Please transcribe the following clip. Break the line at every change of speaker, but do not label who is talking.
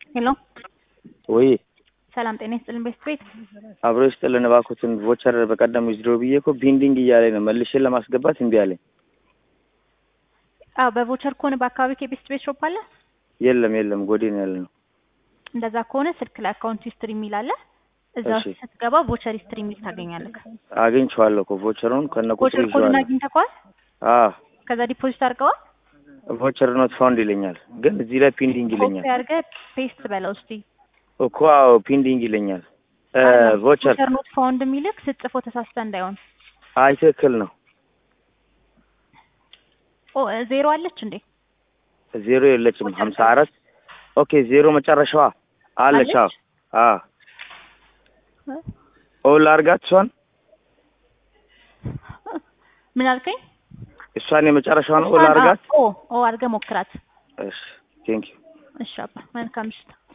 ሄሎ
ወይ
ሰላም ጤና ይስጥልን ቤስት ቤት
አብሮ ይስጥልን እባክዎትን ቮቸር በቀደም ዊዝድሮ ብዬ እኮ ቢንዲንግ እያለኝ ነው መልሼ ለማስገባት እምቢ አለኝ።
አዎ በቮቸር ከሆነ በአካባቢ ከቤስት ቤት ሾፕ አለ።
የለም የለም ጎዴ ነው ያለ ነው።
እንደዛ ከሆነ ስልክ ላይ አካውንት ሂስትሪ የሚል አለ። እዛ
እሺ።
ውስጥ ስትገባ ቮቸር ሂስትሪ የሚል ታገኛለህ።
አግኝቼዋለሁ እኮ ቮቸሩን ከነ ቁጥሩ
ቮቸር ኮዱን
ይዤዋለሁ።
አግኝተኸዋል?
አዎ
ከዛ ዲፖዚት አድርገዋል?
ቮቸር ኖት ፋውንድ ይለኛል፣ ግን እዚህ ላይ ፒንዲንግ ይለኛል
ኮፒ አድርገህ ፔስት በለው እስቲ።
እኮ። አዎ ፒንዲንግ ይለኛል። እ ቮቸር
ቮቸር ኖት ፋውንድ የሚልክ ስትጽፎ ተሳስተ እንዳይሆን።
አይ ትክክል ነው።
ኦ ዜሮ አለች እንዴ?
ዜሮ የለችም።
ቮቸር
ሀምሳ አራት ኦኬ ዜሮ መጨረሻዋ አለች። አዎ
አለች?
አዎ ኦል አርጋት እሷን
ምን አልከኝ?
እሷን የመጨረሻዋን ኦል
እሷን-
አርጋት።
ኦ ኦ አድርገህ ሞክራት።
እሺ ቴንክ ዩ
እሺ አባ መልካም ምሽት።